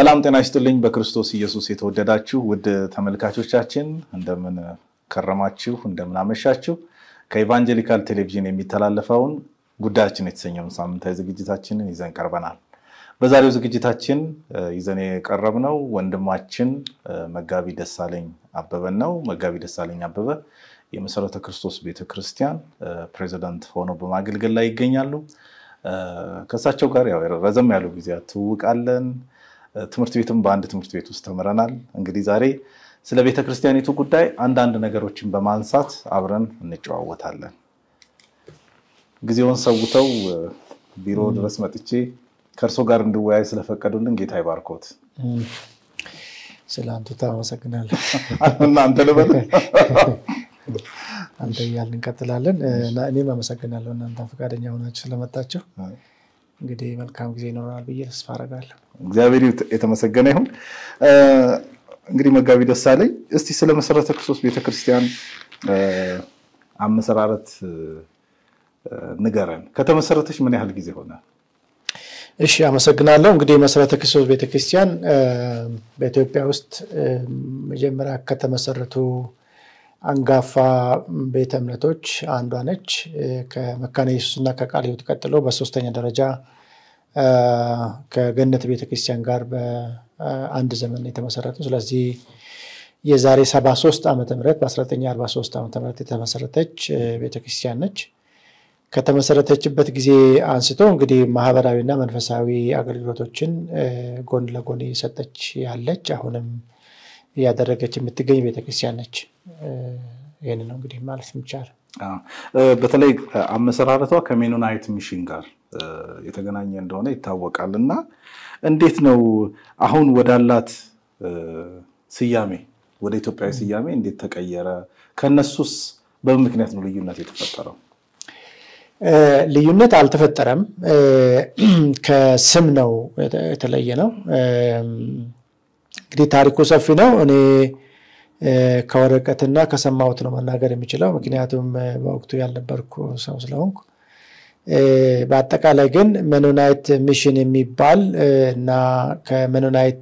ሰላም ጤና ይስጥልኝ። በክርስቶስ ኢየሱስ የተወደዳችሁ ውድ ተመልካቾቻችን እንደምን ከረማችሁ፣ እንደምን አመሻችሁ። ከኢቫንጀሊካል ቴሌቪዥን የሚተላለፈውን ጉዳያችን የተሰኘውን ሳምንታዊ ዝግጅታችንን ይዘን ቀርበናል። በዛሬው ዝግጅታችን ይዘን የቀረብነው ወንድማችን መጋቢ ደሳለኝ አበበን ነው። መጋቢ ደሳለኝ አበበ የመሰረተ ክርስቶስ ቤተክርስቲያን ፕሬዚዳንት ሆነው በማገልገል ላይ ይገኛሉ። ከእሳቸው ጋር ያው ረዘም ያሉ ጊዜያት ትውውቃለን። ትምህርት ቤትም በአንድ ትምህርት ቤት ውስጥ ተምረናል። እንግዲህ ዛሬ ስለ ቤተክርስቲያኒቱ ጉዳይ አንዳንድ ነገሮችን በማንሳት አብረን እንጨዋወታለን። ጊዜውን ሰውተው ቢሮ ድረስ መጥቼ ከእርሶ ጋር እንድወያይ ስለፈቀዱልን ጌታ ይባርኮት። ስለ አንቱታ አመሰግናለሁ። እናንተ ልበል አንተ እያልን እንቀጥላለን። እኔም አመሰግናለሁ እናንተ ፈቃደኛ ሆናችሁ ስለመጣችሁ። እንግዲህ መልካም ጊዜ ይኖረናል ብዬ ተስፋ አደርጋለሁ። እግዚአብሔር የተመሰገነ ይሁን። እንግዲህ መጋቢ ደሳለኝ እስቲ ስለ መሰረተ ክርስቶስ ቤተክርስቲያን አመሰራረት ንገረን። ከተመሰረተች ምን ያህል ጊዜ ሆነ? እሺ አመሰግናለሁ። እንግዲህ መሰረተ ክርስቶስ ቤተክርስቲያን በኢትዮጵያ ውስጥ መጀመሪያ ከተመሰረቱ አንጋፋ ቤተ እምነቶች አንዷ ነች። ከመካነ ኢየሱስ እና ከቃለ ሕይወት ቀጥሎ በሶስተኛ ደረጃ ከገነት ቤተክርስቲያን ጋር በአንድ ዘመን የተመሰረቱ። ስለዚህ የዛሬ 73 ዓመተ ምህረት በ1943 ዓመተ ምህረት የተመሰረተች ቤተክርስቲያን ነች። ከተመሰረተችበት ጊዜ አንስቶ እንግዲህ ማህበራዊና መንፈሳዊ አገልግሎቶችን ጎን ለጎን እየሰጠች ያለች አሁንም እያደረገች የምትገኝ ቤተክርስቲያን ነች። ይህን ነው እንግዲህ ማለት የሚቻለው። በተለይ አመሰራረቷ ከሜኖናይት ሚሽን ጋር የተገናኘ እንደሆነ ይታወቃል። እና እንዴት ነው አሁን ወዳላት ስያሜ ወደ ኢትዮጵያዊ ስያሜ እንዴት ተቀየረ? ከነሱስ በምን ምክንያት ነው ልዩነት የተፈጠረው? ልዩነት አልተፈጠረም። ከስም ነው የተለየ ነው። እንግዲህ ታሪኩ ሰፊ ነው። እኔ ከወረቀትና ከሰማሁት ነው መናገር የሚችለው፣ ምክንያቱም በወቅቱ ያልነበርኩ ሰው ስለሆንኩ። በአጠቃላይ ግን መኖናይት ሚሽን የሚባል እና ከመኖናይት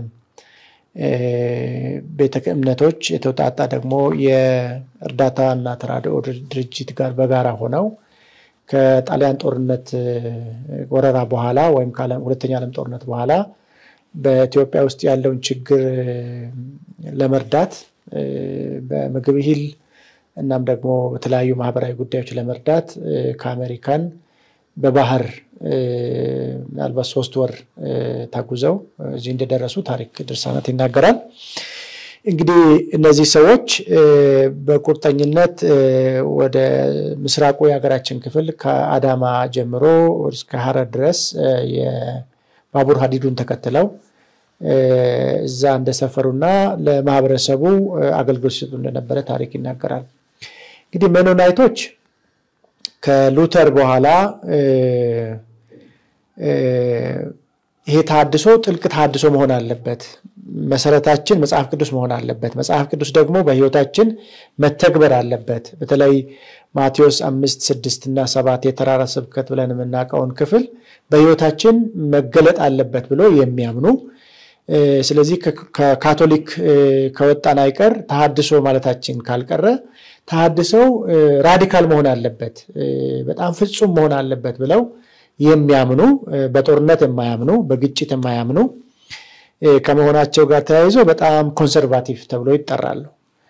ቤተ እምነቶች የተውጣጣ ደግሞ የእርዳታ እና ተራድኦ ድርጅት ጋር በጋራ ሆነው ከጣሊያን ጦርነት ወረራ በኋላ ወይም ሁለተኛ ዓለም ጦርነት በኋላ በኢትዮጵያ ውስጥ ያለውን ችግር ለመርዳት በምግብ እህል እናም ደግሞ በተለያዩ ማህበራዊ ጉዳዮች ለመርዳት ከአሜሪካን በባህር ምናልባት ሶስት ወር ተጉዘው እዚህ እንደደረሱ ታሪክ ድርሳናት ይናገራል። እንግዲህ እነዚህ ሰዎች በቁርጠኝነት ወደ ምስራቁ የሀገራችን ክፍል ከአዳማ ጀምሮ እስከ ሀረር ድረስ የባቡር ሀዲዱን ተከትለው እዛ እንደሰፈሩና ለማህበረሰቡ አገልግሎት ሲሰጡ እንደነበረ ታሪክ ይናገራል። እንግዲህ ሜኖናይቶች ከሉተር በኋላ ይሄ ተሃድሶ ጥልቅ ተሃድሶ መሆን አለበት። መሰረታችን መጽሐፍ ቅዱስ መሆን አለበት። መጽሐፍ ቅዱስ ደግሞ በህይወታችን መተግበር አለበት። በተለይ ማቴዎስ አምስት ስድስት እና ሰባት የተራራ ስብከት ብለን የምናውቀውን ክፍል በህይወታችን መገለጥ አለበት ብሎ የሚያምኑ ስለዚህ ከካቶሊክ ከወጣን አይቀር ተሃድሶ ማለታችን ካልቀረ ተሃድሶው ራዲካል መሆን አለበት፣ በጣም ፍጹም መሆን አለበት ብለው የሚያምኑ በጦርነት የማያምኑ በግጭት የማያምኑ ከመሆናቸው ጋር ተያይዞ በጣም ኮንሰርቫቲቭ ተብሎ ይጠራሉ።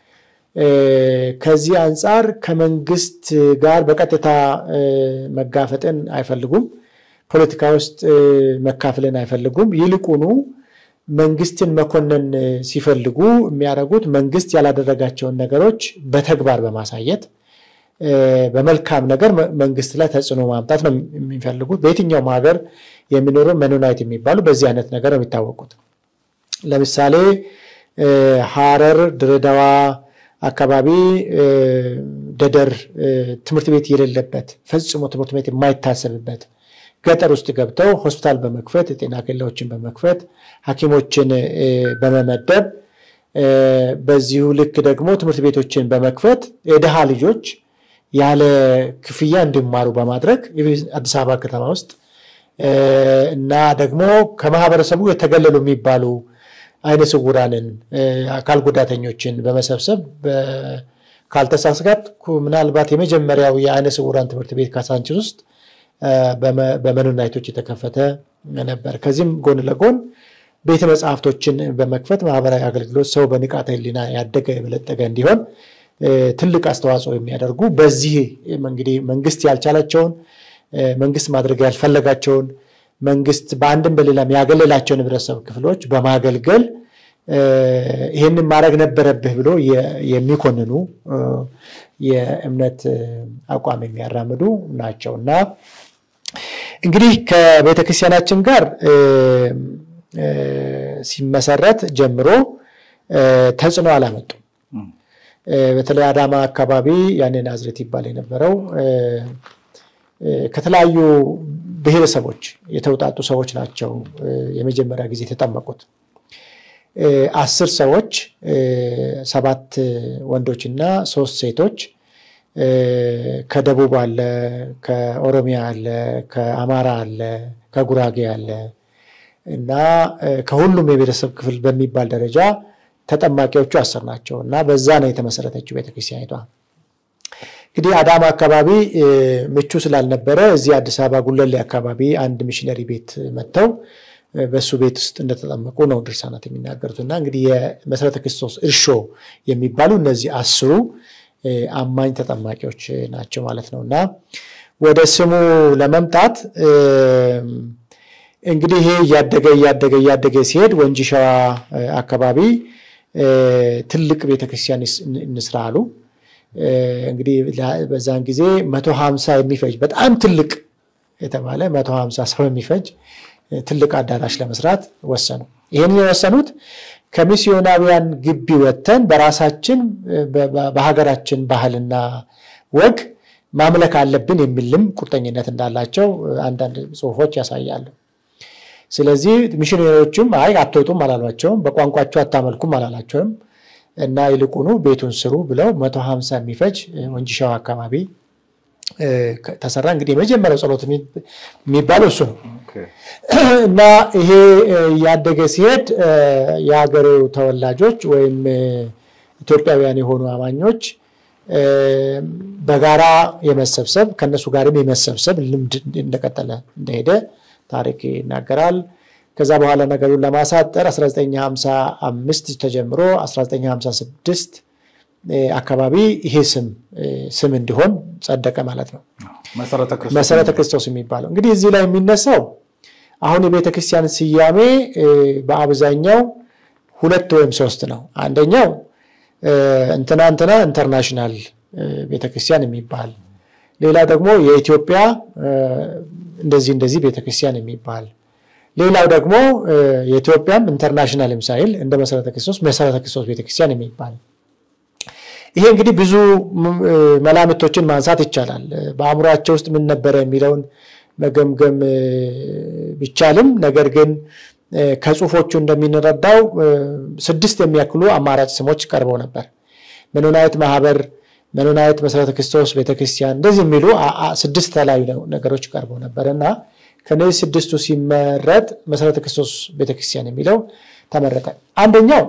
ከዚህ አንጻር ከመንግስት ጋር በቀጥታ መጋፈጥን አይፈልጉም። ፖለቲካ ውስጥ መካፈልን አይፈልጉም። ይልቁኑ መንግስትን መኮነን ሲፈልጉ የሚያደርጉት መንግስት ያላደረጋቸውን ነገሮች በተግባር በማሳየት በመልካም ነገር መንግስት ላይ ተጽዕኖ ማምጣት ነው የሚፈልጉት። በየትኛውም ሀገር የሚኖሩ መኖናይት የሚባሉ በዚህ አይነት ነገር ነው የሚታወቁት። ለምሳሌ ሀረር፣ ድሬዳዋ አካባቢ ደደር ትምህርት ቤት የሌለበት ፈጽሞ ትምህርት ቤት የማይታሰብበት ገጠር ውስጥ ገብተው ሆስፒታል በመክፈት የጤና ኬላዎችን በመክፈት ሐኪሞችን በመመደብ በዚሁ ልክ ደግሞ ትምህርት ቤቶችን በመክፈት የድሃ ልጆች ያለ ክፍያ እንዲማሩ በማድረግ አዲስ አበባ ከተማ ውስጥ እና ደግሞ ከማህበረሰቡ የተገለሉ የሚባሉ አይነ ስውራንን፣ አካል ጉዳተኞችን በመሰብሰብ ካልተሳሳትኩ ምናልባት የመጀመሪያው የአይነ ስውራን ትምህርት ቤት ካሳንችስ ውስጥ በመኖናይቶች የተከፈተ ነበር። ከዚህም ጎን ለጎን ቤተ መጽሐፍቶችን በመክፈት ማህበራዊ አገልግሎት ሰው በንቃተ ሕሊና ያደገ የበለጠገ እንዲሆን ትልቅ አስተዋጽኦ የሚያደርጉ በዚህ እንግዲህ መንግስት ያልቻላቸውን መንግስት ማድረግ ያልፈለጋቸውን መንግስት በአንድም በሌላም ያገለላቸውን ህብረተሰብ ክፍሎች በማገልገል ይህንን ማድረግ ነበረብህ ብሎ የሚኮንኑ የእምነት አቋም የሚያራምዱ ናቸው እና እንግዲህ ከቤተክርስቲያናችን ጋር ሲመሰረት ጀምሮ ተጽዕኖ አላመጡም። በተለይ አዳማ አካባቢ ያኔ ናዝሬት ይባል የነበረው ከተለያዩ ብሔረሰቦች የተውጣጡ ሰዎች ናቸው የመጀመሪያ ጊዜ የተጠመቁት። አስር ሰዎች ሰባት ወንዶች እና ሶስት ሴቶች ከደቡብ አለ፣ ከኦሮሚያ አለ፣ ከአማራ አለ፣ ከጉራጌ አለ እና ከሁሉም የቤተሰብ ክፍል በሚባል ደረጃ ተጠማቂዎቹ አስር ናቸው እና በዛ ነው የተመሰረተችው ቤተክርስቲያኒቷ። እንግዲህ አዳማ አካባቢ ምቹ ስላልነበረ እዚህ አዲስ አበባ ጉለሌ አካባቢ አንድ ሚሽነሪ ቤት መጥተው በእሱ ቤት ውስጥ እንደተጠመቁ ነው ድርሳናት የሚናገሩት እና እንግዲህ የመሰረተ ክርስቶስ እርሾ የሚባሉ እነዚህ አስሩ አማኝ ተጠማቂዎች ናቸው ማለት ነው እና ወደ ስሙ ለመምጣት እንግዲህ ይሄ እያደገ እያደገ እያደገ ሲሄድ ወንጂ ሸዋ አካባቢ ትልቅ ቤተክርስቲያን እንስራ አሉ። እንግዲህ በዛን ጊዜ መቶ ሀምሳ የሚፈጅ በጣም ትልቅ የተባለ መቶ ሀምሳ ሰው የሚፈጅ ትልቅ አዳራሽ ለመስራት ወሰኑ። ይህን የወሰኑት ከሚስዮናዊያን ግቢ ወጥተን በራሳችን በሀገራችን ባህልና ወግ ማምለክ አለብን የሚልም ቁርጠኝነት እንዳላቸው አንዳንድ ጽሑፎች ያሳያሉ። ስለዚህ ሚሽነሪዎችም አይ አትወጡም አላሏቸውም፣ በቋንቋቸው አታመልኩም አላላቸውም እና ይልቁኑ ቤቱን ስሩ ብለው መቶ ሀምሳ የሚፈጅ ወንጂ ሸዋ አካባቢ ተሰራ። እንግዲህ የመጀመሪያው ጸሎት የሚባለው እሱ ነው እና ይሄ እያደገ ሲሄድ የሀገሬው ተወላጆች ወይም ኢትዮጵያውያን የሆኑ አማኞች በጋራ የመሰብሰብ ከነሱ ጋርም የመሰብሰብ ልምድ እንደቀጠለ እንደሄደ ታሪክ ይናገራል። ከዛ በኋላ ነገሩን ለማሳጠር 1955 ተጀምሮ 1956 አካባቢ ይሄ ስም ስም እንዲሆን ጸደቀ ማለት ነው። መሰረተ ክርስቶስ የሚባለው እንግዲህ እዚህ ላይ የሚነሳው አሁን የቤተ ክርስቲያን ስያሜ በአብዛኛው ሁለት ወይም ሶስት ነው። አንደኛው እንትና እንትና ኢንተርናሽናል ቤተክርስቲያን የሚባል ሌላ ደግሞ የኢትዮጵያ እንደዚህ እንደዚህ ቤተክርስቲያን የሚባል ሌላው ደግሞ የኢትዮጵያም ኢንተርናሽናልም ሳይል እንደ መሰረተ ክርስቶስ መሰረተ ክርስቶስ ቤተክርስቲያን የሚባል ይሄ እንግዲህ ብዙ መላምቶችን ማንሳት ይቻላል። በአእምሯቸው ውስጥ ምን ነበረ የሚለውን መገምገም ቢቻልም ነገር ግን ከጽሁፎቹ እንደሚንረዳው ስድስት የሚያክሉ አማራጭ ስሞች ቀርበው ነበር። መኖናየት ማህበር፣ መኖናየት መሰረተ ክርስቶስ ቤተክርስቲያን እንደዚህ የሚሉ ስድስት የተለያዩ ነገሮች ቀርበው ነበር እና ከነዚህ ስድስቱ ሲመረጥ መሰረተ ክርስቶስ ቤተክርስቲያን የሚለው ተመረጠ። አንደኛው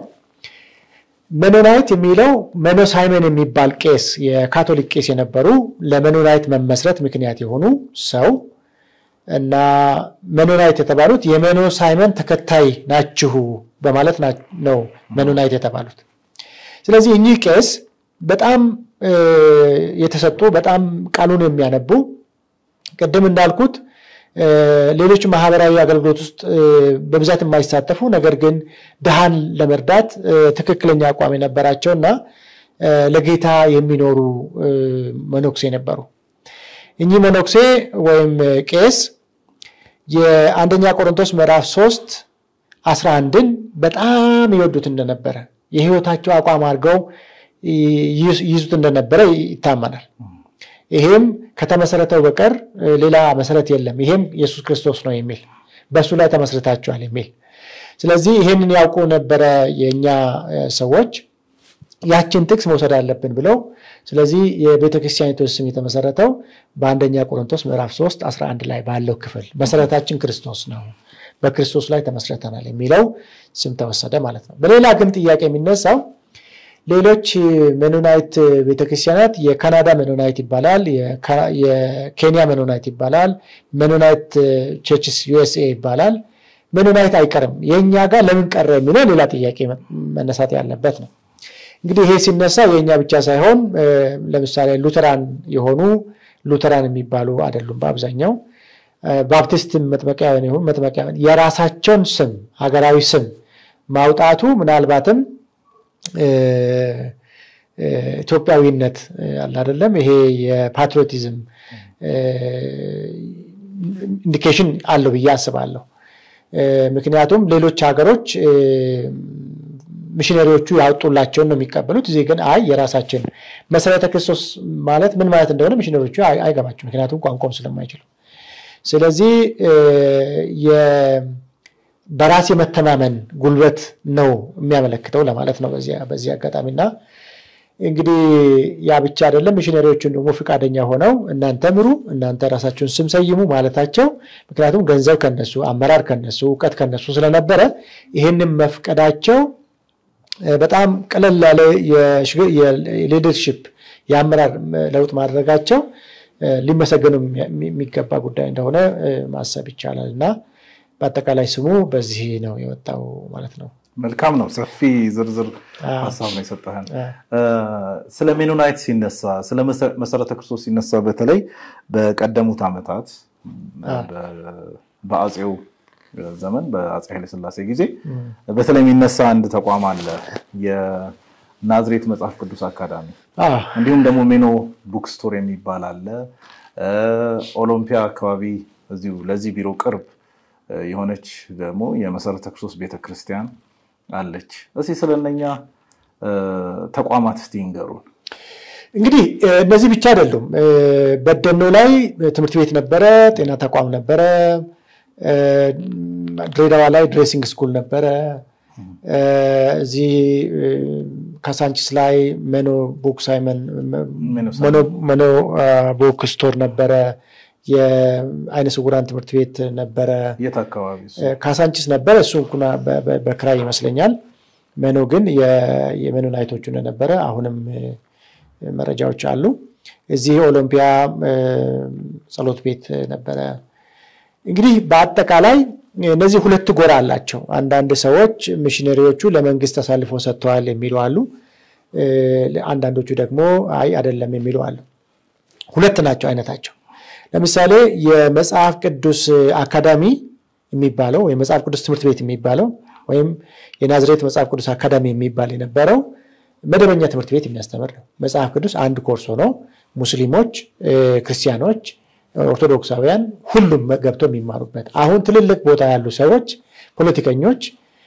መኖናይት የሚለው መኖ ሳይመን የሚባል ቄስ የካቶሊክ ቄስ የነበሩ ለመኖናይት መመስረት ምክንያት የሆኑ ሰው እና መኖናይት የተባሉት የመኖ ሳይመን ተከታይ ናችሁ በማለት ነው መኖናይት የተባሉት። ስለዚህ እኚህ ቄስ በጣም የተሰጡ በጣም ቃሉን የሚያነቡ ቅድም እንዳልኩት ሌሎች ማህበራዊ አገልግሎት ውስጥ በብዛት የማይሳተፉ ነገር ግን ድሃን ለመርዳት ትክክለኛ አቋም የነበራቸው እና ለጌታ የሚኖሩ መነኩሴ ነበሩ። እኚህ መነኩሴ ወይም ቄስ የአንደኛ ቆሮንቶስ ምዕራፍ ሶስት አስራ አንድን በጣም ይወዱት እንደነበረ የህይወታቸው አቋም አድርገው ይይዙት እንደነበረ ይታመናል። ይሄም ከተመሰረተው በቀር ሌላ መሰረት የለም፣ ይሄም ኢየሱስ ክርስቶስ ነው የሚል በእሱ ላይ ተመስርታችኋል የሚል ስለዚህ ይሄንን ያውቁ ነበረ የእኛ ሰዎች ያችን ጥቅስ መውሰድ አለብን ብለው ስለዚህ የቤተክርስቲያኒቱ ስም የተመሰረተው በአንደኛ ቆሮንቶስ ምዕራፍ 3 11 ላይ ባለው ክፍል መሰረታችን ክርስቶስ ነው፣ በክርስቶስ ላይ ተመስርተናል የሚለው ስም ተወሰደ ማለት ነው። በሌላ ግን ጥያቄ የሚነሳው ሌሎች ሜኖናይት ቤተክርስቲያናት የካናዳ ሜኖናይት ይባላል፣ የኬንያ ሜኖናይት ይባላል፣ ሜኖናይት ቸርችስ ዩኤስኤ ይባላል። ሜኖናይት አይቀርም፣ የእኛ ጋር ለምን ቀረ የሚለው ሌላ ጥያቄ መነሳት ያለበት ነው። እንግዲህ ይሄ ሲነሳ የእኛ ብቻ ሳይሆን ለምሳሌ ሉተራን የሆኑ ሉተራን የሚባሉ አይደሉም። በአብዛኛው ባፕቲስት መጥመቂያውያን የሆኑ መጥመቂያውያን የራሳቸውን ስም ሀገራዊ ስም ማውጣቱ ምናልባትም ኢትዮጵያዊነት አለ አይደለም፣ ይሄ የፓትሪዮቲዝም ኢንዲኬሽን አለው ብዬ አስባለሁ። ምክንያቱም ሌሎች ሀገሮች ሚሽነሪዎቹ ያወጡላቸውን ነው የሚቀበሉት። እዚህ ግን አይ የራሳችን መሰረተ ክርስቶስ ማለት ምን ማለት እንደሆነ ሚሽነሪዎቹ አይገባቸው፣ ምክንያቱም ቋንቋውን ስለማይችሉ። ስለዚህ በራስ የመተማመን ጉልበት ነው የሚያመለክተው ለማለት ነው በዚህ አጋጣሚና እንግዲህ ያ ብቻ አይደለም። ሚሽነሪዎቹን ደግሞ ፈቃደኛ ሆነው እናንተ ምሩ፣ እናንተ ራሳችሁን ስም ሰይሙ ማለታቸው ምክንያቱም ገንዘብ ከነሱ፣ አመራር ከነሱ፣ እውቀት ከነሱ ስለነበረ ይህንም መፍቀዳቸው በጣም ቀለል ያለ የሊደርሽፕ የአመራር ለውጥ ማድረጋቸው ሊመሰገኑ የሚገባ ጉዳይ እንደሆነ ማሰብ ይቻላል እና በአጠቃላይ ስሙ በዚህ ነው የወጣው ማለት ነው። መልካም ነው። ሰፊ ዝርዝር ሀሳብ ነው የሰጠህን። ስለ ሜኖናይት ሲነሳ ስለ መሰረተ ክርስቶስ ሲነሳ በተለይ በቀደሙት ዓመታት በአፄው ዘመን በአፄ ኃይለሥላሴ ጊዜ በተለይ የሚነሳ አንድ ተቋም አለ፣ የናዝሬት መጽሐፍ ቅዱስ አካዳሚ። እንዲሁም ደግሞ ሜኖ ቡክ ስቶር የሚባል አለ። ኦሎምፒያ አካባቢ እዚሁ ለዚህ ቢሮ ቅርብ የሆነች ደግሞ የመሰረተ ክርስቶስ ቤተክርስቲያን አለች። እስኪ ስለነኛ ተቋማት እስቲ ይንገሩን። እንግዲህ እነዚህ ብቻ አይደሉም። በደኖ ላይ ትምህርት ቤት ነበረ፣ ጤና ተቋም ነበረ። ድሬዳዋ ላይ ድሬሲንግ ስኩል ነበረ። እዚህ ካሳንቺስ ላይ መኖ ቡክ ሳይመን መኖ ቡክ ስቶር ነበረ። የአይነ ስውራን ትምህርት ቤት ነበረ። የት አካባቢ? ካሳንቺስ ነበረ። እሱ እንኩና በክራይ ይመስለኛል። መኖ ግን የሜኖናይቶቹ እንደነበረ አሁንም መረጃዎች አሉ። እዚህ ኦሎምፒያ ጸሎት ቤት ነበረ። እንግዲህ በአጠቃላይ እነዚህ ሁለት ጎራ አላቸው። አንዳንድ ሰዎች ሚሽነሪዎቹ ለመንግስት አሳልፎ ሰጥተዋል የሚሉ አሉ። አንዳንዶቹ ደግሞ አይ አይደለም የሚሉ አሉ። ሁለት ናቸው አይነታቸው። ለምሳሌ የመጽሐፍ ቅዱስ አካዳሚ የሚባለው ወይም መጽሐፍ ቅዱስ ትምህርት ቤት የሚባለው ወይም የናዝሬት መጽሐፍ ቅዱስ አካዳሚ የሚባል የነበረው መደበኛ ትምህርት ቤት የሚያስተምር ነው። መጽሐፍ ቅዱስ አንድ ኮርስ ሆኖ ሙስሊሞች፣ ክርስቲያኖች፣ ኦርቶዶክሳውያን ሁሉም ገብተው የሚማሩበት አሁን ትልልቅ ቦታ ያሉ ሰዎች፣ ፖለቲከኞች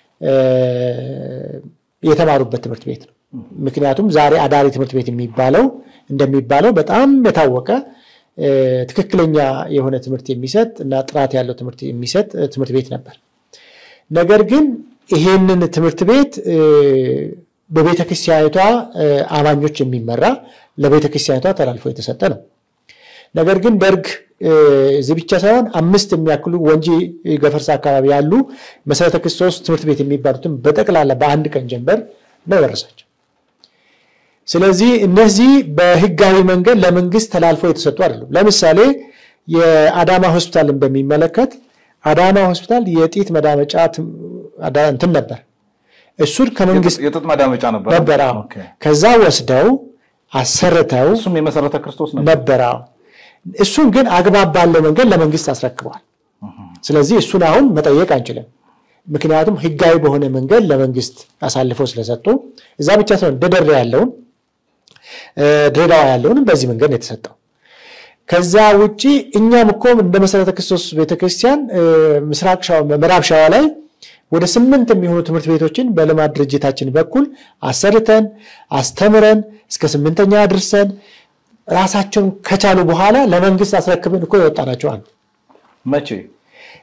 የተማሩበት ትምህርት ቤት ነው። ምክንያቱም ዛሬ አዳሪ ትምህርት ቤት የሚባለው እንደሚባለው በጣም የታወቀ ትክክለኛ የሆነ ትምህርት የሚሰጥ እና ጥራት ያለው ትምህርት የሚሰጥ ትምህርት ቤት ነበር። ነገር ግን ይሄንን ትምህርት ቤት በቤተ ክርስቲያኒቷ አማኞች የሚመራ ለቤተ ክርስቲያኒቷ ተላልፎ የተሰጠ ነው። ነገር ግን ደርግ እዚህ ብቻ ሳይሆን አምስት የሚያክሉ ወንጂ ገፈርሳ አካባቢ ያሉ መሰረተ ክርስቶስ ትምህርት ቤት የሚባሉትን በጠቅላላ በአንድ ቀን ጀንበር ነው የወረሳቸው። ስለዚህ እነዚህ በህጋዊ መንገድ ለመንግስት ተላልፎ የተሰጡ አይደሉም። ለምሳሌ የአዳማ ሆስፒታልን በሚመለከት አዳማ ሆስፒታል የጢት መዳመጫ እንትን ነበር። እሱን ከመንግስት የጥጥ ማዳመጫ ነበር ነበር። ከዛ ወስደው አሰርተው እሱም የመሰረተ ክርስቶስ ነበር። እሱን ግን አግባብ ባለው መንገድ ለመንግስት አስረክበዋል። ስለዚህ እሱን አሁን መጠየቅ አንችልም። ምክንያቱም ህጋዊ በሆነ መንገድ ለመንግስት አሳልፈው ስለሰጡ እዛ ብቻ ሳይሆን ደደር ያለውን ድሬዳዋ ያለውንም በዚህ መንገድ ነው የተሰጠው። ከዛ ውጭ እኛም እኮ እንደ መሰረተ ክርስቶስ ቤተክርስቲያን ምስራቅ ምዕራብ ሸዋ ላይ ወደ ስምንት የሚሆኑ ትምህርት ቤቶችን በልማት ድርጅታችን በኩል አሰርተን አስተምረን እስከ ስምንተኛ አድርሰን ራሳቸውን ከቻሉ በኋላ ለመንግስት አስረክብን እኮ የወጣናቸው አሉ። መቼ?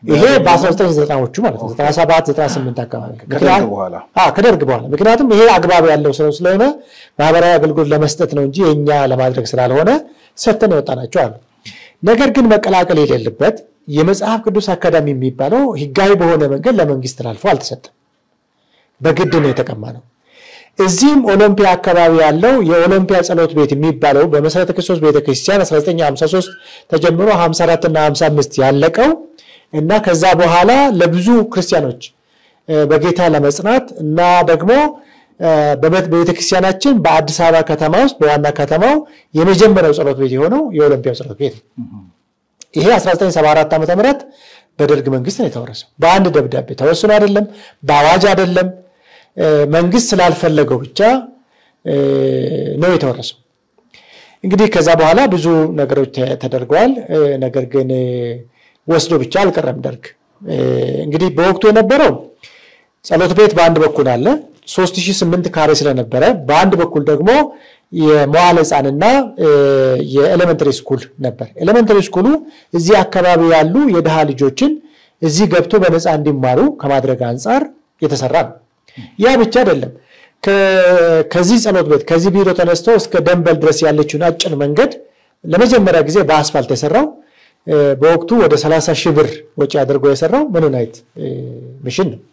ይሄ በ1990ዎቹ ማለት ነው 97 98 አካባቢ ከደርግ በኋላ ከደርግ በኋላ ምክንያቱም ይሄ አግባብ ያለው ሰው ስለሆነ ማህበራዊ አገልግሎት ለመስጠት ነው እንጂ የእኛ ለማድረግ ስላልሆነ ሰተን የወጣናቸው አሉ። ነገር ግን መቀላቀል የሌለበት የመጽሐፍ ቅዱስ አካዳሚ የሚባለው ህጋዊ በሆነ መንገድ ለመንግስት ተላልፎ አልተሰጠም። በግድ ነው የተቀማ ነው። እዚህም ኦሎምፒያ አካባቢ ያለው የኦሎምፒያ ጸሎት ቤት የሚባለው በመሰረተ ክርስቶስ ቤተክርስቲያን 1953 ተጀምሮ 54 እና 55 ያለቀው እና ከዛ በኋላ ለብዙ ክርስቲያኖች በጌታ ለመጽናት እና ደግሞ በቤተክርስቲያናችን በአዲስ አበባ ከተማ ውስጥ በዋና ከተማው የመጀመሪያው ጸሎት ቤት የሆነው የኦሎምፒያው ጸሎት ቤት ነው። ይሄ 1974 ዓ ም በደርግ መንግስት ነው የተወረሰው። በአንድ ደብዳቤ ተወስኖ አይደለም፣ በአዋጅ አይደለም፣ መንግስት ስላልፈለገው ብቻ ነው የተወረሰው። እንግዲህ ከዛ በኋላ ብዙ ነገሮች ተደርገዋል። ነገር ግን ወስዶ ብቻ አልቀረም ደርግ። እንግዲህ በወቅቱ የነበረው ጸሎት ቤት በአንድ በኩል አለ 3008 ካሬ ስለነበረ በአንድ በኩል ደግሞ የመዋለ ሕፃንና የኤሌመንተሪ ስኩል ነበር። ኤሌመንተሪ ስኩሉ እዚህ አካባቢ ያሉ የድሃ ልጆችን እዚህ ገብቶ በነፃ እንዲማሩ ከማድረግ አንጻር የተሰራ ነው። ያ ብቻ አይደለም። ከዚህ ጸሎት ቤት ከዚህ ቢሮ ተነስቶ እስከ ደንበል ድረስ ያለችውን አጭር መንገድ ለመጀመሪያ ጊዜ በአስፋልት የሰራው በወቅቱ ወደ 30 ሺህ ብር ወጪ አድርጎ የሰራው መኖናይት ሚሽን ነው።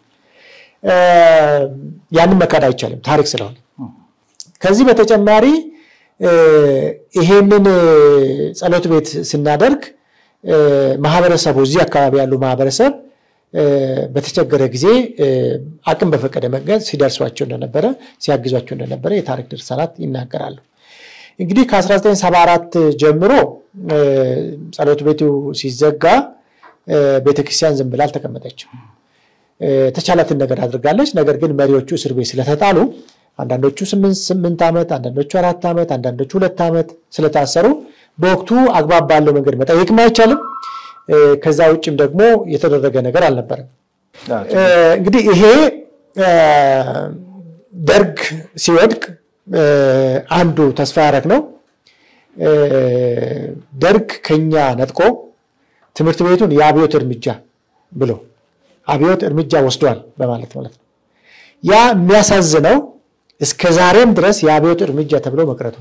ያንን መካድ አይቻልም ታሪክ ስለሆነ። ከዚህ በተጨማሪ ይሄንን ጸሎት ቤት ስናደርግ ማህበረሰቡ እዚህ አካባቢ ያሉ ማህበረሰብ በተቸገረ ጊዜ አቅም በፈቀደ መንገድ ሲደርሷቸው እንደነበረ ሲያግዟቸው እንደነበረ የታሪክ ድርሳናት ይናገራሉ። እንግዲህ ከ1974 ጀምሮ ጸሎት ቤቱ ሲዘጋ ቤተክርስቲያን ዝም ብላ አልተቀመጠችም። ተቻላትን ነገር አድርጋለች። ነገር ግን መሪዎቹ እስር ቤት ስለተጣሉ አንዳንዶቹ ስምንት ዓመት፣ አንዳንዶቹ አራት ዓመት፣ አንዳንዶቹ ሁለት ዓመት ስለታሰሩ በወቅቱ አግባብ ባለው መንገድ መጠየቅም አይቻልም። ከዛ ውጭም ደግሞ የተደረገ ነገር አልነበረም። እንግዲህ ይሄ ደርግ ሲወድቅ አንዱ ተስፋ ያደረግ ነው። ደርግ ከኛ ነጥቆ ትምህርት ቤቱን የአብዮት እርምጃ ብሎ አብዮት እርምጃ ወስዷል በማለት ማለት ነው። ያ የሚያሳዝነው እስከ ዛሬም ድረስ የአብዮት እርምጃ ተብሎ መቅረቱ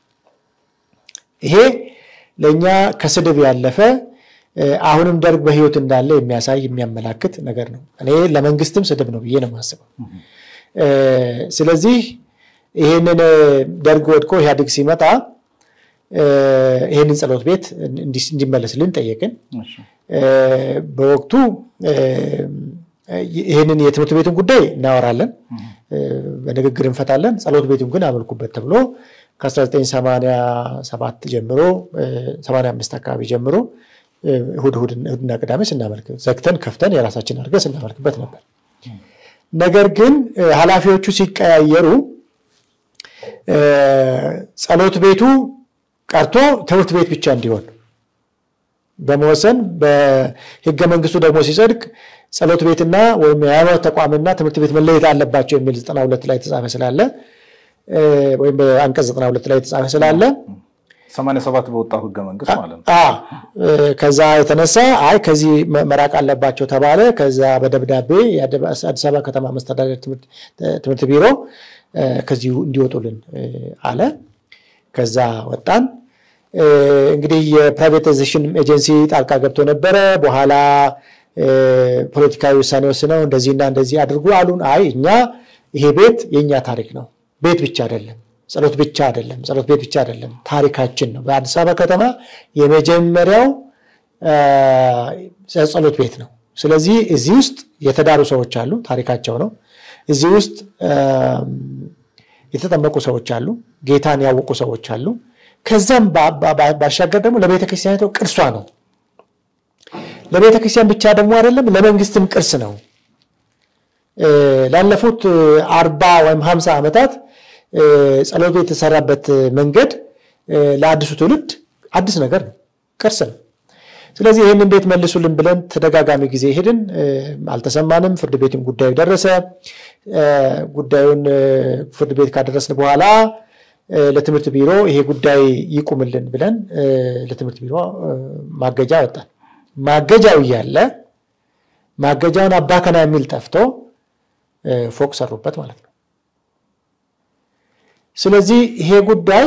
ይሄ ለእኛ ከስድብ ያለፈ አሁንም ደርግ በሕይወት እንዳለ የሚያሳይ የሚያመላክት ነገር ነው። እኔ ለመንግስትም ስድብ ነው ብዬ ነው የማስበው። ስለዚህ ይህንን ደርግ ወድቆ ኢህአዴግ ሲመጣ ይህንን ጸሎት ቤት እንዲመለስልን ጠየቅን። በወቅቱ ይህንን የትምህርት ቤቱን ጉዳይ እናወራለን፣ በንግግር እንፈታለን። ጸሎት ቤቱን ግን አመልኩበት ተብሎ ከ1987 ጀምሮ 85 አካባቢ ጀምሮ እሑድ እሑድና ቅዳሜ ስናመልክ ዘግተን ከፍተን የራሳችን አድርገን ስናመልክበት ነበር። ነገር ግን ኃላፊዎቹ ሲቀያየሩ ጸሎት ቤቱ ቀርቶ ትምህርት ቤት ብቻ እንዲሆን በመወሰን በሕገ መንግስቱ ደግሞ ሲጸድቅ ጸሎት ቤትና ወይም የሃይማኖት ተቋምና ትምህርት ቤት መለየት አለባቸው የሚል 92 ላይ የተጻፈ ስላለ ወይም በአንቀጽ 92 ላይ የተጻፈ ስላለ 87 በወጣው ሕገ መንግስት ማለት ነው። ከዛ የተነሳ አይ ከዚህ መራቅ አለባቸው ተባለ። ከዛ በደብዳቤ የአዲስ አበባ ከተማ መስተዳደር ትምህርት ቢሮ ከዚሁ እንዲወጡልን አለ። ከዛ ወጣን። እንግዲህ የፕራይቬታይዜሽን ኤጀንሲ ጣልቃ ገብቶ ነበረ። በኋላ ፖለቲካዊ ውሳኔ ወስነው እንደዚህና እንደዚህ አድርጉ አሉን። አይ እኛ ይሄ ቤት የእኛ ታሪክ ነው። ቤት ብቻ አይደለም፣ ጸሎት ብቻ አይደለም፣ ጸሎት ቤት ብቻ አይደለም፣ ታሪካችን ነው። በአዲስ አበባ ከተማ የመጀመሪያው ጸሎት ቤት ነው። ስለዚህ እዚህ ውስጥ የተዳሩ ሰዎች አሉ፣ ታሪካቸው ነው። እዚህ ውስጥ የተጠመቁ ሰዎች አሉ፣ ጌታን ያወቁ ሰዎች አሉ። ከዛም ባሻገር ደግሞ ለቤተ ክርስቲያኒቱ ቅርሷ ነው። ለቤተ ክርስቲያን ብቻ ደግሞ አይደለም፣ ለመንግስትም ቅርስ ነው። ላለፉት አርባ ወይም ሀምሳ ዓመታት ጸሎት ቤት የተሰራበት መንገድ ለአዲሱ ትውልድ አዲስ ነገር ነው፣ ቅርስ ነው። ስለዚህ ይህንን ቤት መልሱልን ብለን ተደጋጋሚ ጊዜ ሄድን፣ አልተሰማንም። ፍርድ ቤትም ጉዳዩ ደረሰ። ጉዳዩን ፍርድ ቤት ካደረስን በኋላ ለትምህርት ቢሮ ይሄ ጉዳይ ይቁምልን ብለን ለትምህርት ቢሮ ማገጃ ወጣን። ማገጃው እያለ ማገጃውን አባከና የሚል ጠፍቶ ፎቅ ሰሩበት ማለት ነው። ስለዚህ ይሄ ጉዳይ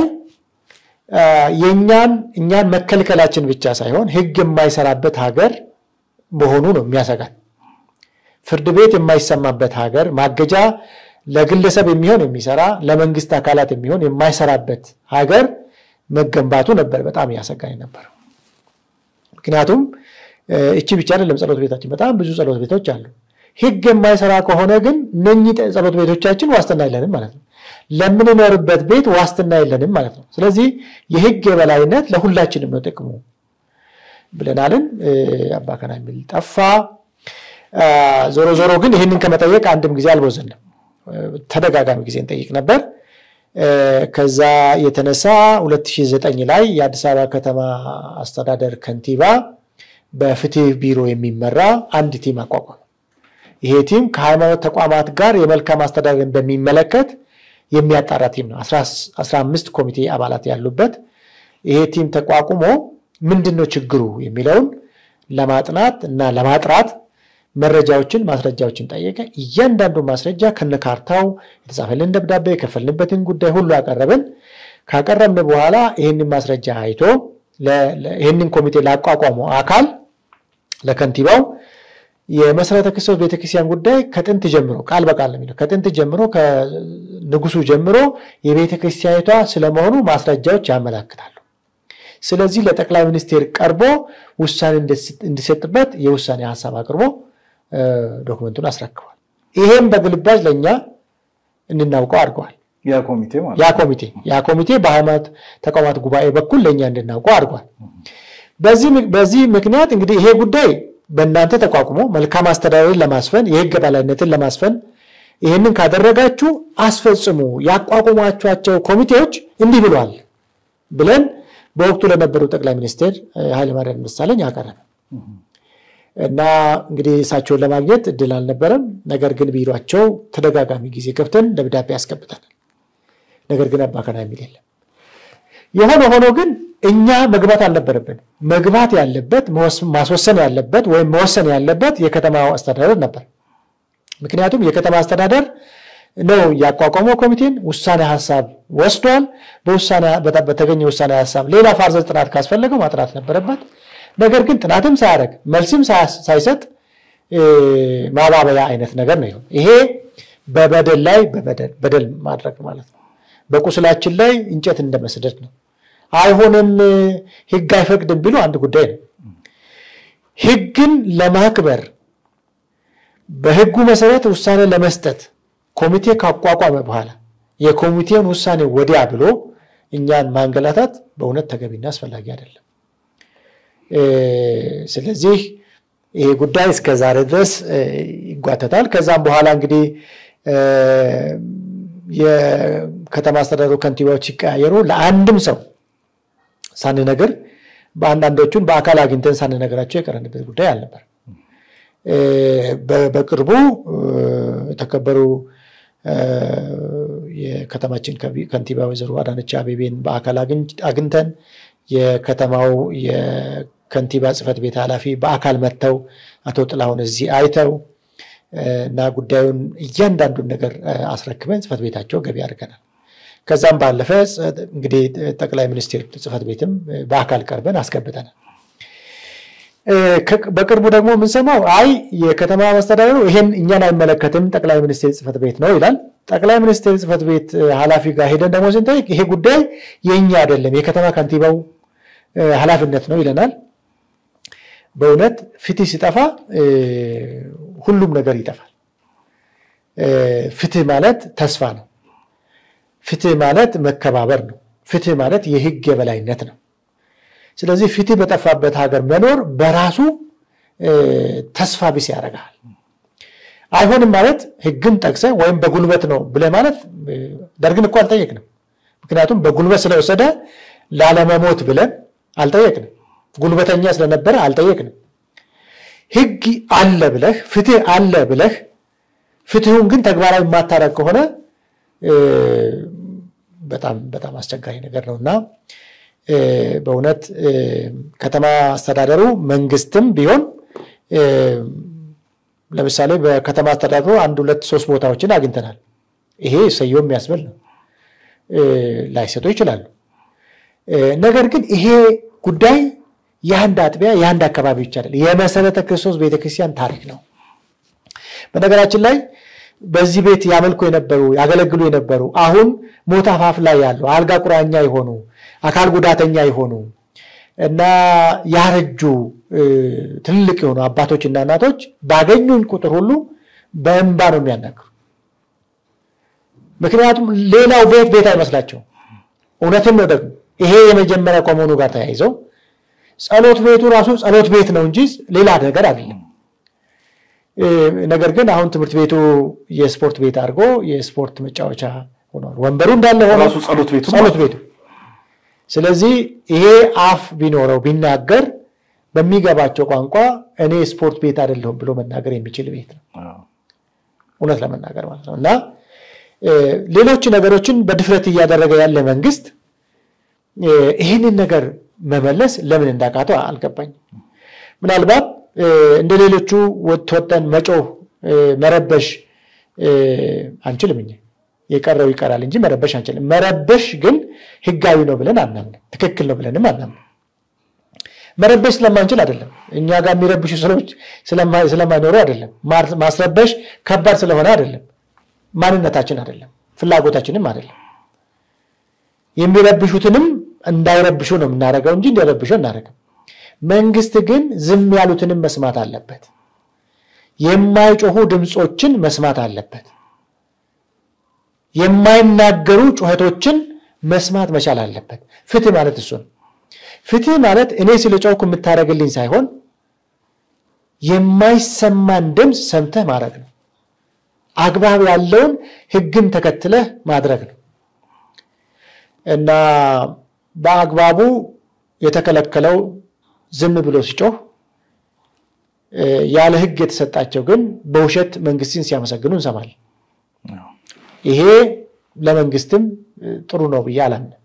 የእኛን እኛን መከልከላችን ብቻ ሳይሆን ሕግ የማይሰራበት ሀገር መሆኑ ነው የሚያሰጋን። ፍርድ ቤት የማይሰማበት ሀገር ማገጃ ለግለሰብ የሚሆን የሚሰራ ለመንግስት አካላት የሚሆን የማይሰራበት ሀገር መገንባቱ ነበር በጣም ያሰጋኝ ነበር። ምክንያቱም እቺ ብቻ አይደለም ጸሎት ቤታችን፣ በጣም ብዙ ጸሎት ቤቶች አሉ። ሕግ የማይሰራ ከሆነ ግን እነኚህ ጸሎት ቤቶቻችን ዋስትና የለንም ማለት ነው። ለምንኖርበት ቤት ዋስትና የለንም ማለት ነው። ስለዚህ የሕግ የበላይነት ለሁላችንም ነው ጥቅሙ ብለናልን። አባከና የሚል ጠፋ። ዞሮ ዞሮ ግን ይህንን ከመጠየቅ አንድም ጊዜ አልቦዘንም። ተደጋጋሚ ጊዜ እንጠይቅ ነበር። ከዛ የተነሳ 2009 ላይ የአዲስ አበባ ከተማ አስተዳደር ከንቲባ በፍትህ ቢሮ የሚመራ አንድ ቲም አቋቋመ። ይሄ ቲም ከሃይማኖት ተቋማት ጋር የመልካም አስተዳደርን በሚመለከት የሚያጣራ ቲም ነው። 15 ኮሚቴ አባላት ያሉበት ይሄ ቲም ተቋቁሞ ምንድን ነው ችግሩ የሚለውን ለማጥናት እና ለማጥራት መረጃዎችን ማስረጃዎችን ጠየቀ። እያንዳንዱ ማስረጃ ከነካርታው የተጻፈልን ደብዳቤ የከፈልንበትን ጉዳይ ሁሉ አቀረብን። ካቀረብን በኋላ ይህንን ማስረጃ አይቶ ይህንን ኮሚቴ ላቋቋመው አካል ለከንቲባው የመሰረተ ክርስቶስ ቤተክርስቲያን ጉዳይ ከጥንት ጀምሮ ቃል በቃል ነው የሚለው ከጥንት ጀምሮ ከንጉሱ ጀምሮ የቤተክርስቲያኒቷ ስለመሆኑ ማስረጃዎች ያመላክታሉ። ስለዚህ ለጠቅላይ ሚኒስቴር ቀርቦ ውሳኔ እንዲሰጥበት የውሳኔ ሀሳብ አቅርቦ ዶክመንቱን አስረክቧል። ይሄም በግልባጭ ለእኛ እንድናውቀው አድርገዋል። ያ ኮሚቴ ማለት ያ ኮሚቴ ያ ኮሚቴ በሃይማኖት ተቋማት ጉባኤ በኩል ለእኛ እንድናውቀው አድርጓል። በዚህ ምክንያት እንግዲህ ይሄ ጉዳይ በእናንተ ተቋቁሞ መልካም አስተዳደርን ለማስፈን የህግ በላይነትን ለማስፈን ይህንን ካደረጋችሁ አስፈጽሙ፣ ያቋቁሟቸዋቸው ኮሚቴዎች እንዲህ ብሏል ብለን በወቅቱ ለነበሩ ጠቅላይ ሚኒስትር ኃይለማርያም ደሳለኝ አቀረበ እና እንግዲህ እሳቸውን ለማግኘት እድል አልነበረም። ነገር ግን ቢሯቸው ተደጋጋሚ ጊዜ ገብተን ደብዳቤ ያስገብተናል። ነገር ግን አባከና የሚል የለም። የሆነ ሆኖ ግን እኛ መግባት አልነበረብን። መግባት ያለበት ማስወሰን ያለበት ወይም መወሰን ያለበት የከተማው አስተዳደር ነበር። ምክንያቱም የከተማ አስተዳደር ነው ያቋቋመው ኮሚቴን ውሳኔ ሀሳብ ወስዷል። በተገኘ ውሳኔ ሀሳብ ሌላ ፋርዘር ጥናት ካስፈለገው ማጥናት ነበረበት። ነገር ግን ጥናትም ሳያደርግ መልስም ሳይሰጥ ማባበያ አይነት ነገር ነው። ይሄ በበደል ላይ በደል ማድረግ ማለት ነው። በቁስላችን ላይ እንጨት እንደመስደድ ነው። አይሆንም፣ ህግ አይፈቅድም ቢሉ አንድ ጉዳይ ነው። ህግን ለማክበር በህጉ መሰረት ውሳኔ ለመስጠት ኮሚቴ ካቋቋመ በኋላ የኮሚቴውን ውሳኔ ወዲያ ብሎ እኛን ማንገላታት በእውነት ተገቢና አስፈላጊ አይደለም። ስለዚህ ይሄ ጉዳይ እስከ ዛሬ ድረስ ይጓተታል። ከዛም በኋላ እንግዲህ የከተማ አስተዳደሩ ከንቲባዎች ሲቀያየሩ ለአንድም ሰው ሳንነግር በአንዳንዶቹን በአካል አግኝተን ሳንነግራቸው የቀረንበት ጉዳይ አልነበር። በቅርቡ የተከበሩ የከተማችን ከንቲባ ወይዘሮ አዳነች አቤቤን በአካል አግኝተን የከተማው የከንቲባ ጽሕፈት ቤት ኃላፊ በአካል መጥተው አቶ ጥላሁን እዚህ አይተው እና ጉዳዩን እያንዳንዱን ነገር አስረክበን ጽሕፈት ቤታቸው ገቢ አድርገናል። ከዛም ባለፈ እንግዲህ ጠቅላይ ሚኒስቴር ጽሕፈት ቤትም በአካል ቀርበን አስገብተናል። በቅርቡ ደግሞ የምንሰማው አይ የከተማ መስተዳደሩ ይሄን እኛን አይመለከትም ጠቅላይ ሚኒስቴር ጽሕፈት ቤት ነው ይላል። ጠቅላይ ሚኒስቴር ጽሕፈት ቤት ኃላፊ ጋር ሄደን ደግሞ ስንጠይቅ ይሄ ጉዳይ የእኛ አይደለም የከተማ ከንቲባው ኃላፊነት ነው ይለናል። በእውነት ፍትህ ሲጠፋ ሁሉም ነገር ይጠፋል። ፍትህ ማለት ተስፋ ነው። ፍትህ ማለት መከባበር ነው። ፍትህ ማለት የህግ የበላይነት ነው። ስለዚህ ፍትህ በጠፋበት ሀገር መኖር በራሱ ተስፋ ቢስ ያደርጋል። አይሆንም ማለት ህግን ጠቅሰ ወይም በጉልበት ነው ብለህ ማለት ደርግን እኮ አልጠየቅንም። ምክንያቱም በጉልበት ስለወሰደ ላለመሞት ብለን አልጠየቅንም። ጉልበተኛ ስለነበረ አልጠየቅንም። ህግ አለ ብለህ ፍትህ አለ ብለህ ፍትሁን ግን ተግባራዊ የማታረግ ከሆነ በጣም በጣም አስቸጋሪ ነገር ነው እና በእውነት ከተማ አስተዳደሩ መንግስትም ቢሆን ለምሳሌ በከተማ አስተዳደሩ አንድ ሁለት ሶስት ቦታዎችን አግኝተናል። ይሄ ሰየው የሚያስብል ነው። ላይሰጡ ይችላሉ። ነገር ግን ይሄ ጉዳይ የአንድ አጥቢያ የአንድ አካባቢ ብቻ አይደለም፣ የመሰረተ ክርስቶስ ቤተክርስቲያን ታሪክ ነው። በነገራችን ላይ በዚህ ቤት ያመልኩ የነበሩ ያገለግሉ የነበሩ አሁን ሞት አፋፍ ላይ ያሉ አልጋ ቁራኛ የሆኑ አካል ጉዳተኛ የሆኑ እና ያረጁ ትልልቅ የሆኑ አባቶችና እናቶች ባገኙኝ ቁጥር ሁሉ በእንባ ነው የሚያናግሩ። ምክንያቱም ሌላው ቤት ቤት አይመስላቸው። እውነትም ነው ደግሞ ይሄ የመጀመሪያ ከመሆኑ ጋር ተያይዘው ጸሎት ቤቱ ራሱ ጸሎት ቤት ነው እንጂ ሌላ ነገር አይደለም። ነገር ግን አሁን ትምህርት ቤቱ የስፖርት ቤት አድርጎ የስፖርት መጫወቻ ሆኗል። ወንበሩ እንዳለ ሆኖ ራሱ ጸሎት ቤቱ ጸሎት ቤቱ። ስለዚህ ይሄ አፍ ቢኖረው ቢናገር በሚገባቸው ቋንቋ እኔ ስፖርት ቤት አይደለሁም ብሎ መናገር የሚችል ቤት ነው፣ እውነት ለመናገር ማለት ነው። እና ሌሎች ነገሮችን በድፍረት እያደረገ ያለ መንግስት ይህንን ነገር መመለስ ለምን እንዳቃተው አልገባኝም። ምናልባት እንደ ሌሎቹ ወጥተን መጮህ መረበሽ አንችልም። እኛ የቀረው ይቀራል እንጂ መረበሽ አንችልም። መረበሽ ግን ህጋዊ ነው ብለን አናምንም፣ ትክክል ነው ብለንም አናምንም። መረበሽ ስለማንችል አይደለም፣ እኛ ጋር የሚረብሹ ሰዎች ስለማይኖሩ አይደለም። ማስረበሽ ከባድ ስለሆነ አይደለም፣ ማንነታችን አይደለም፣ ፍላጎታችንም አይደለም። የሚረብሹትንም እንዳይረብሹ ነው የምናደርገው እንጂ እንዲረብሹ እናደርግም። መንግስት ግን ዝም ያሉትንም መስማት አለበት። የማይጮሁ ድምፆችን መስማት አለበት። የማይናገሩ ጩኸቶችን መስማት መቻል አለበት። ፍትህ ማለት እሱ ነው። ፍትህ ማለት እኔ ስለ ጮኩ የምታደርግልኝ ሳይሆን የማይሰማን ድምፅ ሰምተህ ማድረግ ነው። አግባብ ያለውን ህግን ተከትለህ ማድረግ ነው እና በአግባቡ የተከለከለው ዝም ብሎ ሲጮህ ያለ ህግ የተሰጣቸው ግን በውሸት መንግስትን ሲያመሰግኑ እንሰማለን። ይሄ ለመንግስትም ጥሩ ነው ብዬ አላምንም።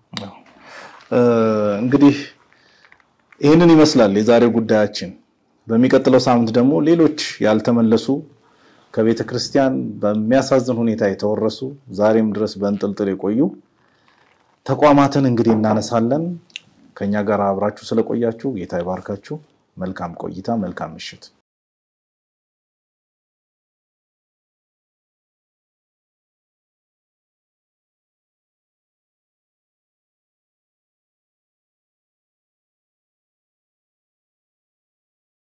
እንግዲህ ይህንን ይመስላል የዛሬው ጉዳያችን። በሚቀጥለው ሳምንት ደግሞ ሌሎች ያልተመለሱ ከቤተ ክርስቲያን በሚያሳዝን ሁኔታ የተወረሱ ዛሬም ድረስ በእንጥልጥል የቆዩ ተቋማትን እንግዲህ እናነሳለን። ከኛ ጋር አብራችሁ ስለቆያችሁ ጌታ ይባርካችሁ። መልካም ቆይታ፣ መልካም ምሽት።